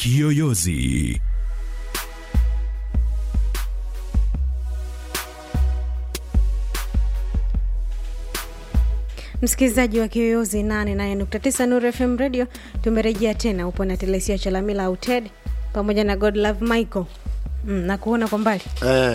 Kiyoyozi. Msikilizaji wa Kiyoyozi 88.9 Nuru FM Radio, tumerejea tena. Upo na Telesia Chalamila au Ted pamoja na God Love Michael. Mm, na kuona kwa mbali eh,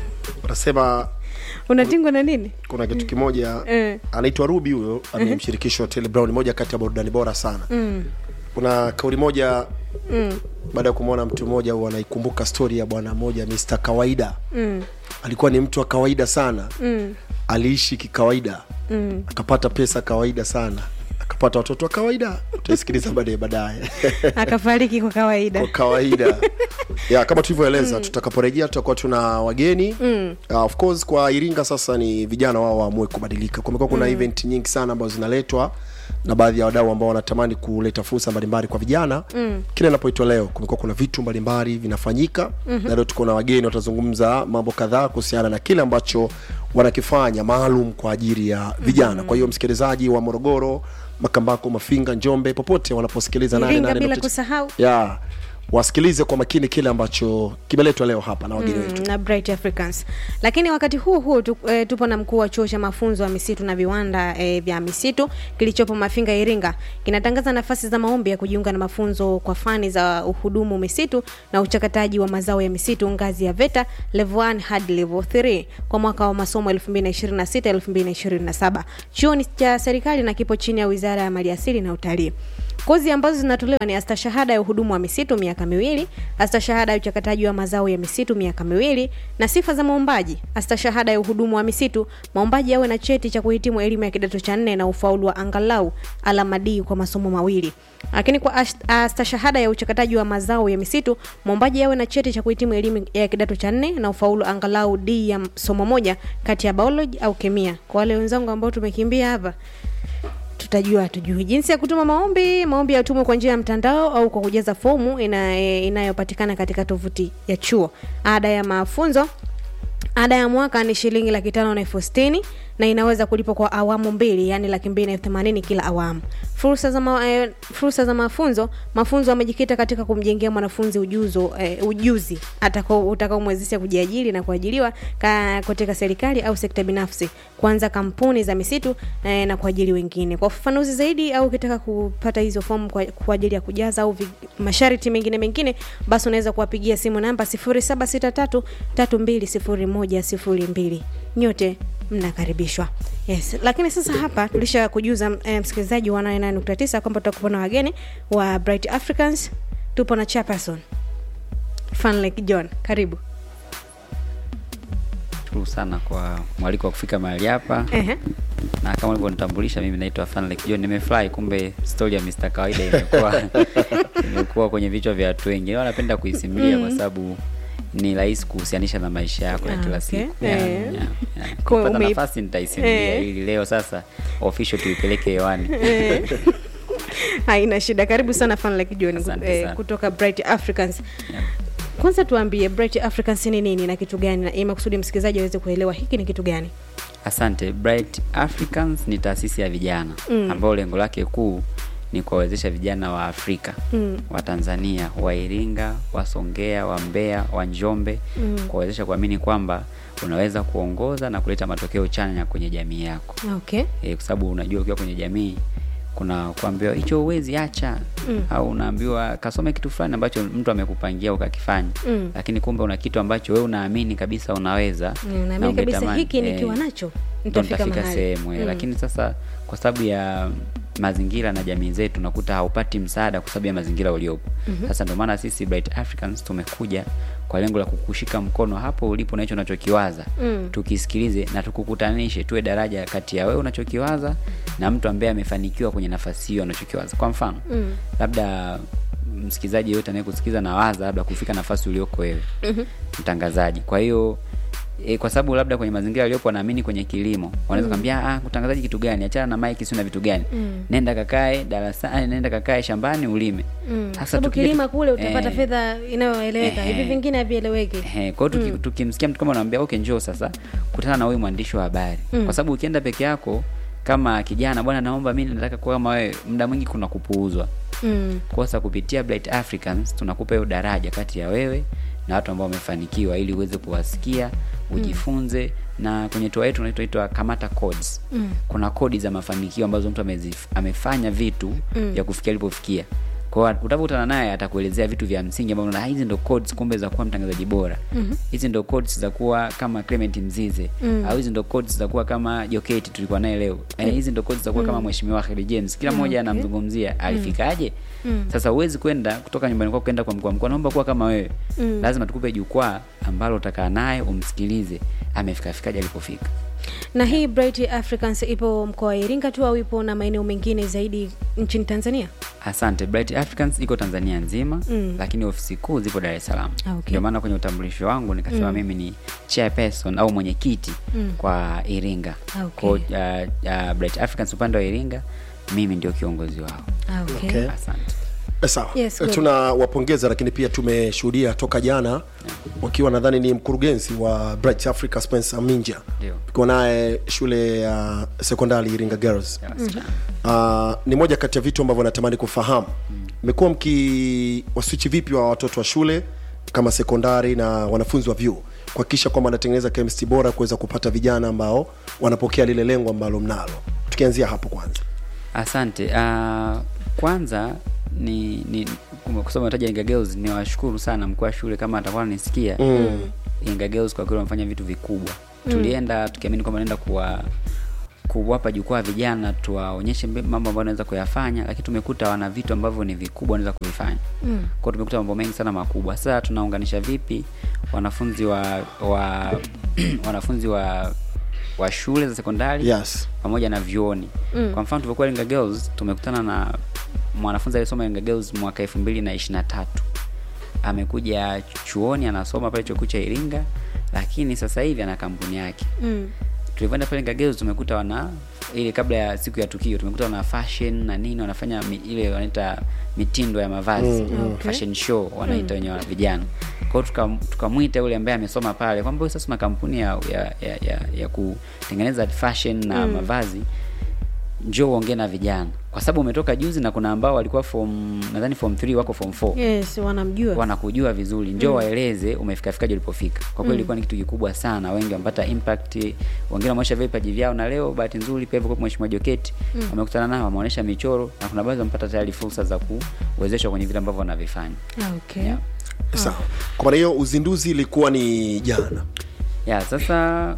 unasema unatingwa na nini? kuna kitu kimoja Eh. anaitwa ruby huyo amemshirikisha Otile Brown moja kati ya burudani bora sana Mm, kuna kauli moja mm, baada ya kumwona mtu mmoja huwa anaikumbuka stori ya bwana mmoja Mr kawaida mm, alikuwa ni mtu wa kawaida sana mm, aliishi kikawaida mm. akapata pesa kawaida sana akapata watoto wa kawaida utaisikiliza baadaye baadaye Akafariki kwa kawaida. kwa kawaida ya kama tulivyoeleza tutakaporejea tutakuwa tuna wageni Mm. uh, of course kwa iringa sasa ni vijana wao waamue kubadilika kumekuwa kuna event nyingi sana ambazo zinaletwa na baadhi ya wadau ambao wanatamani kuleta fursa mbalimbali kwa vijana mm. kila inapoitwa leo kumekuwa kuna vitu mbalimbali vinafanyika mm-hmm. na leo tuko na wageni watazungumza mambo kadhaa kuhusiana na kile ambacho wanakifanya maalum kwa ajili ya vijana mm-hmm. kwa hiyo msikilizaji wa morogoro makambako mafinga njombe popote wanaposikiliza Iringa 88.9 bila kusahau ya wasikilize kwa makini kile ambacho kimeletwa leo hapa na wageni wetu Mm, na Bright Africans. Lakini wakati huu huu tu, e, tupo na mkuu wa chuo cha mafunzo ya misitu na viwanda e, vya misitu kilichopo Mafinga Iringa. Kinatangaza nafasi za maombi ya kujiunga na mafunzo kwa fani za uhudumu misitu na uchakataji wa mazao ya misitu ngazi ya VETA level 1 hadi level 3 kwa mwaka wa masomo 2026 2027. Chuo ni cha serikali na kipo chini ya Wizara ya Maliasili na Utalii. Kozi ambazo zinatolewa ni astashahada ya uhudumu wa misitu miaka miwili, astashahada ya uchakataji wa mazao ya misitu miaka miwili, na sifa za maombaji: astashahada ya uhudumu wa misitu, maombaji awe na cheti cha kuhitimu elimu ya kidato cha nne na ufaulu wa angalau alama D kwa masomo mawili. Lakini kwa ash- astashahada ya uchakataji wa mazao ya misitu, maombaji awe na cheti cha kuhitimu elimu ya kidato cha nne na ufaulu angalau D ya somo moja kati ya biology au kemia. Kwa wale wenzangu ambao tumekimbia hapa tutajua tujui jinsi ya kutuma maombi maombi yatumwe kwa njia ya mtandao au kwa kujaza fomu ina, e, inayopatikana katika tovuti ya chuo ada ya mafunzo ada ya mwaka ni shilingi laki tano na elfu sitini na inaweza kulipwa kwa awamu mbili yaani laki mbili na elfu themanini kila awamu fursa za, ma, eh, fursa za mafunzo mafunzo yamejikita katika kumjengea mwanafunzi ujuzo eh, ujuzi atakao- utakaomwezesha kujiajiri na kuajiriwa ka- katika serikali au sekta binafsi kuanza kampuni za misitu eh, na kuajiri wengine kwa ufafanuzi zaidi au ukitaka kupata hizo fomu kwa, kwa ajili ya kujaza au vi- masharti mengine mengine basi unaweza kuwapigia simu namba 0763 320102 nyote mnakaribishwa yes lakini sasa hapa tulisha kujuza eh, msikilizaji wa 99 kwamba tutakuwa na wageni wa bright africans tupo na chaperson fanlek john karibu shukuru sana kwa mwaliko wa kufika mahali hapa Ehe. na kama ulivyonitambulisha mimi naitwa Fanlek John nimefurahi kumbe story ya Mr kawaida imekuwa imekuwa kwenye vichwa vya watu wengi Leo napenda kuisimulia kwa sababu ni rahisi kuhusianisha na maisha yako ya Ah, kila okay. siku Eh. yeah, yeah, yeah. Kwa Nikipata ume- nafasi nitaisimulia Eh. ili leo sasa official tuipeleke hewani haina shida karibu sana fanlek john Asante eh, sana. kutoka bright africans Yeah. kwanza tuambie bright africans ni nini na kitu gani na imekusudi msikilizaji aweze kuelewa hiki ni kitu gani Asante. Bright Africans ni taasisi ya vijana mm. ambayo lengo lake kuu ni kuwawezesha vijana wa Afrika mm. wa Tanzania, wa Iringa, wa Songea, wa Mbeya, wa Njombe mm. kuwawezesha kuamini kwamba unaweza kuongoza na kuleta matokeo chanya kwenye jamii yako okay e, kwa sababu unajua ukiwa kwenye jamii kuna kuambiwa hicho uwezi acha mm. au unaambiwa kasome kitu fulani ambacho mtu amekupangia ukakifanya Mm. lakini kumbe una kitu ambacho wewe unaamini kabisa unaweza Mm, na naamini kabisa ungetamani- hiki eh, nikiwa nacho ndo nitafika nitafika mahali sehemu mm. lakini sasa kwa sababu ya mazingira na jamii zetu unakuta haupati msaada kwa sababu ya mazingira uliopo mm-hmm. sasa ndio maana sisi Bright Africans tumekuja kwa lengo la kukushika mkono hapo ulipo na hicho unachokiwaza Mm. tukisikilize na tukukutanishe tuwe daraja kati ya wewe unachokiwaza na mtu ambaye amefanikiwa kwenye nafasi hiyo anachokiwaza kwa mfano Mm. labda msikilizaji yoyote anayekusikiza na waza labda kufika nafasi ulioko wewe Mhm. mtangazaji kwa hiyo e, kwa sababu labda kwenye mazingira aliyopo wanaamini kwenye kilimo wanaweza mm. kwambia ah utangazaji kitu gani achana na mike sio na vitu gani Mm. nenda kakae darasani nenda kakae shambani ulime Mm. Sasa sababu tukija- kilima kule utapata eh, fedha inayoeleweka hivi eh, vingine havieleweki Ehe, kwa hiyo tuki- tukimsikia mtu kama unamwambia okay njoo sasa kutana na huyu mwandishi wa habari Mm. kwa sababu ukienda peke yako kama kijana bwana naomba mimi nataka kuwa kama wewe muda mwingi kuna kupuuzwa Mm. kosa kupitia Bright Africans tunakupa hiyo daraja kati ya wewe na watu ambao wamefanikiwa ili uweze kuwasikia ujifunze na kwenye toa yetu inaitwa kamata codes Mm. kuna kodi za mafanikio ambazo mtu amezif, amefanya vitu Mm. ya kufikia alipofikia kwa utapokutana naye atakuelezea vitu vya msingi ambavyo unaona, "Ah, hizi ndo codes kumbe za kuwa mtangazaji bora Mhm. hizi ndo codes za kuwa kama Clement Mzize Mm. au hizi ndo codes za kuwa kama Joketi tulikuwa naye leo eh, hizi ndo codes za kuwa kama mheshimiwa Kheri James kila mmoja okay. anamzungumzia alifikaje Mm. sasa huwezi kwenda kutoka nyumbani kwako kwenda kwa mkuu wa mkoa naomba kuwa kama wewe Mm. lazima tukupe jukwaa ambalo utakaa naye umsikilize amefikafikaje alipofika na hii Bright Africans ipo mkoa wa Iringa tu au ipo na maeneo mengine zaidi nchini Tanzania? asante Bright Africans iko tanzania nzima Mm. lakini ofisi kuu zipo dar es salaam Ah, okay. ndio maana kwenye utambulisho wangu nikasema mimi ni chairperson au mwenyekiti Mm. kwa iringa Ah, okay. Kwa, uh, uh, Bright Africans upande wa iringa mimi ndio kiongozi wao Ah, okay. Okay. asante Eh, sawa Yes, Eh, good. tunawapongeza lakini pia tumeshuhudia toka jana wakiwa nadhani ni mkurugenzi wa Bright Africa Spencer Minja Ndio. tukiwa naye shule ya sekondari Iringa Girls Ya wasichana. uh, ni moja kati ya vitu ambavyo natamani kufahamu mmekuwa mki waswichi vipi wa watoto wa shule kama sekondari na wanafunzi wa vyuo kuhakikisha kwamba wanatengeneza chemistry bora kuweza kupata vijana ambao wanapokea lile lengo ambalo mnalo tukianzia hapo kwanza asante uh, kwanza ni ni kwa sababu nataja Inga Girls ni washukuru sana mkuu wa shule kama atakuwa ananisikia Mm. Inga Girls kwa kweli wamefanya vitu vikubwa tulienda tukiamini kwamba naenda kuwa kuwapa jukwaa vijana tuwaonyeshe mbe- mambo ambayo wanaweza kuyafanya lakini tumekuta wana vitu ambavyo ni vikubwa wanaweza kuvifanya Mm. kwao tumekuta mambo mengi sana makubwa sasa tunaunganisha vipi wanafunzi wa wa wanafunzi wa wa shule za sekondari yes pamoja na vyuoni Mm. kwa mfano tulivyokuwa Iringa Girls tumekutana na mwanafunzi aliyesoma Iringa Girls mwaka elfu mbili na ishiri na tatu amekuja chuoni anasoma pale chuo kikuu cha Iringa lakini sasa hivi ana kampuni yake Mm. tulivyoenda pale Iringa Girls tumekuta wana ile kabla ya siku ya tukio tumekuta wana fashion na nini wanafanya mi, ile wanaita mitindo ya mavazi Mm, okay. fashion show wanaita wenye wa vijana kwa hiyo tuka- tukamwita yule ambaye amesoma pale kwamba wewe sasa una kampuni ya, ya, ya, ya, ya kutengeneza fashion na Mm. mavazi njoo uongee na vijana kwa sababu umetoka juzi na kuna ambao walikuwa form nadhani form 3 wako form 4 Yes, wanamjua. wanakujua vizuri njoo waeleze umefikafikaje ulipofika kwa kweli ilikuwa ni kitu kikubwa sana wengi wamepata impact wengine wameonyesha vipaji vyao na leo bahati nzuri pia hivyo kwa mheshimiwa Joketi wamekutana nao wameonyesha michoro na kuna baadhi wamepata tayari fursa za kuwezeshwa kwenye vile ambavyo wanavifanya Ah, okay. Yeah. sawa kwa maana hiyo uzinduzi ilikuwa ni jana ya sasa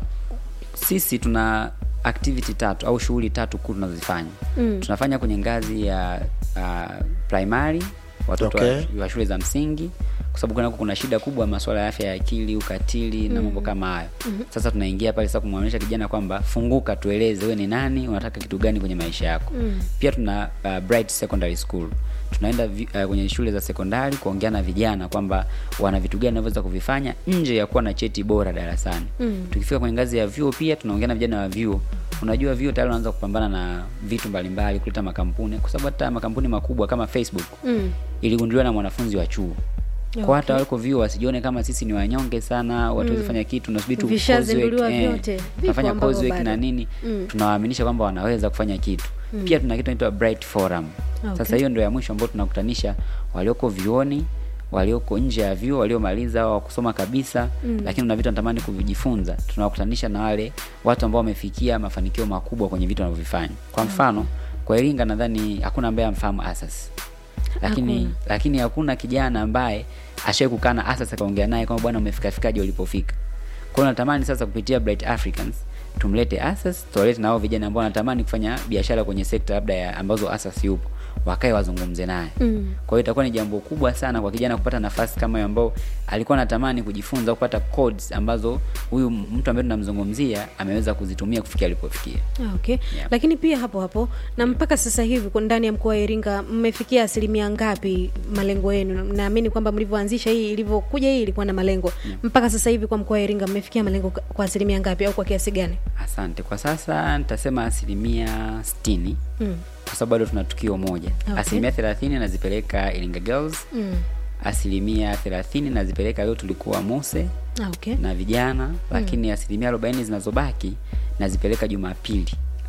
sisi tuna activity tatu au shughuli tatu kuu tunazifanya Mm. tunafanya kwenye ngazi ya uh, primary watoto Okay. wa, wa shule za msingi kwa sababu kunako kuna shida kubwa masuala ya afya ya akili ukatili na mambo kama hayo sasa tunaingia pale sasa kumwonyesha kijana kwamba funguka tueleze wewe ni nani unataka kitu gani kwenye maisha yako Mm. pia tuna uh, bright secondary school tunaenda vi, uh, kwenye shule za sekondari kuongea na vijana kwamba wana vitu gani wanavyoweza kuvifanya nje ya kuwa na cheti bora darasani Mm. tukifika kwenye ngazi ya vyuo pia tunaongea na vijana wa vyuo unajua vyuo tayari wanaanza kupambana na vitu mbalimbali kuleta makampuni kwa sababu hata makampuni makubwa kama facebook Mm. iligunduliwa na mwanafunzi wa chuo kwa hata wako vyuo wasijione kama sisi ni wanyonge sana watu mm. fanya kitu nasubiri tu Vishazinduliwa coursework, vyote. Vipo tunafanya ambavyo coursework bado. na nini Mm. tunawaaminisha kwamba wanaweza kufanya kitu pia tuna kitu inaitwa bright forum Okay. sasa hiyo ndio ya mwisho ambayo tunakutanisha walioko vyuoni walioko nje ya vyuo waliomaliza au kusoma kabisa mm. lakini una vitu natamani kuvijifunza tunawakutanisha na wale watu ambao wamefikia mafanikio makubwa kwenye vitu wanavyovifanya kwa mfano kwa iringa nadhani hakuna ambaye amfahamu asas lakini Hakuna. lakini hakuna kijana ambaye ashawai kukaa na asas akaongea naye kwamba bwana umefikafikaje ulipofika kwa hiyo natamani sasa kupitia bright africans tumlete asas tuwalete nao vijana ambao wanatamani kufanya biashara kwenye sekta labda ya ambazo asas yupo wakae wazungumze naye Mm. kwa hiyo itakuwa ni jambo kubwa sana kwa kijana kupata nafasi kama hiyo ambao alikuwa anatamani kujifunza au kupata codes ambazo huyu mtu ambaye tunamzungumzia ameweza kuzitumia kufikia alipofikia Ah, okay. Yeah. Lakini pia hapo hapo na mpaka sasa hivi kwa ndani ya mkoa wa Iringa mmefikia asilimia ngapi malengo yenu? Naamini kwamba mlivyoanzisha hii ilivyokuja hii ilikuwa na malengo. Mpaka sasa hivi kwa mkoa wa Iringa mmefikia malengo ka- kwa asilimia ngapi au kwa kiasi gani? asante kwa sasa nitasema asilimia sitini Mm. kwa sababu bado tuna tukio moja Okay. asilimia thelathini nazipeleka iringa girls Mm. asilimia thelathini nazipeleka leo tulikuwa muse Ah, okay. na vijana lakini asilimia arobaini zinazobaki nazipeleka jumapili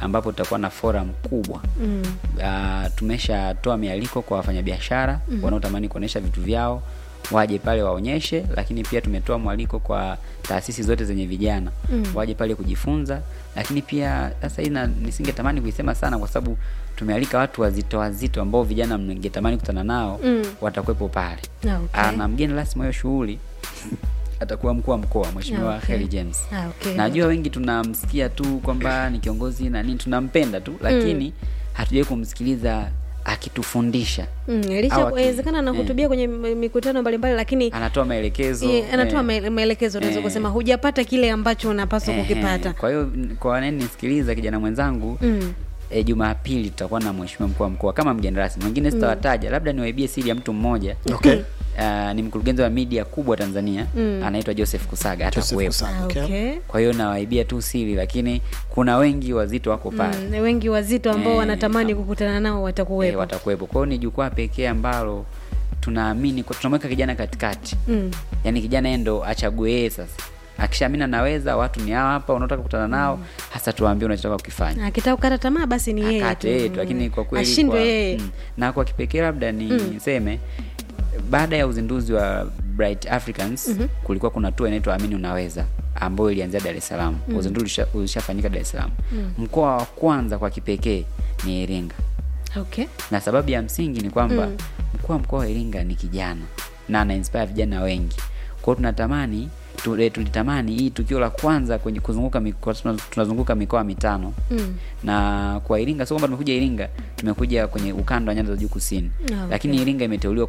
ambapo tutakuwa na forum kubwa Mm. uh, tumeshatoa mialiko kwa wafanyabiashara mm. wanaotamani kuonyesha vitu vyao waje pale waonyeshe lakini pia tumetoa mwaliko kwa taasisi zote zenye vijana mm. waje pale kujifunza lakini pia sasa hii na- nisingetamani kuisema sana kwa sababu tumealika watu wazito wazito ambao vijana mngetamani kutana nao Mm. watakuwepo pale Ah, okay. Ah, na mgeni rasmi wa hiyo shughuli atakuwa mkuu wa mkoa mheshimiwa Ah, okay. Kheri James Ah, okay. najua wengi tunamsikia tu kwamba ni kiongozi na nini tunampenda tu lakini hatujawahi kumsikiliza akitufundisha Mm, Au licha aki- kuwezekana anahutubia kwenye m- mikutano mbalimbali lakini anatoa maelekezo eh, anatoa eh, maele- maelekezo unaweza eh. kusema hujapata kile ambacho unapaswa eh, kukipata eh. kwa hiyo n- kwa wananisikiliza kijana mwenzangu Mm. E, Jumapili tutakuwa na mheshimiwa mkuu wa mkoa kama mgeni rasmi. Mwingine sitawataja, labda niwaibie siri ya mtu mmoja. Okay. Uh, ni mkurugenzi wa media kubwa Tanzania anaitwa Joseph Kusaga Joseph atakuwepo. Kusaga. Ah, Okay. okay. Kwa hiyo nawaibia tu siri, lakini kuna wengi wazito wako pale Mm, wengi wazito ambao Eh, wanatamani am- kukutana nao eh, watakuwepo watakuwepo. Kwa hiyo ni jukwaa pekee ambalo tunaamini kwa- tunamweka kijana katikati, mm. yaani kijana yeye ndo achague yeye sasa. Akishaamini anaweza, watu ni hawa hapa unaotaka kukutana nao, hasa tuwaambie unachotaka kukifanya. akitaka kukata tamaa basi ni yeye akate tu yeye tu, lakini kwa kweli ashindwe kwa- yeye mm. na kwa kipekee labda niseme baada ya uzinduzi wa Bright Africans kulikuwa kuna tour inaitwa Amini Unaweza ambayo ilianzia Dar es Salaam. Uzinduzi ulisha- ulishafanyika Dar es Salaam. Mkoa wa kwanza kwa kipekee ni Iringa, okay na sababu ya msingi ni kwamba mkuu wa mkoa wa Iringa ni kijana na ana inspire vijana wengi. Kwa hiyo tunatamani tu- eh, tulitamani hii tukio la kwanza kwenye kuzunguka mikoa, tuna- tunazunguka mikoa mitano mm. na kwa Iringa sio kwamba tumekuja Iringa, tumekuja kwenye ukanda wa nyanda za juu kusini Ah, okay. lakini Iringa imeteuliwa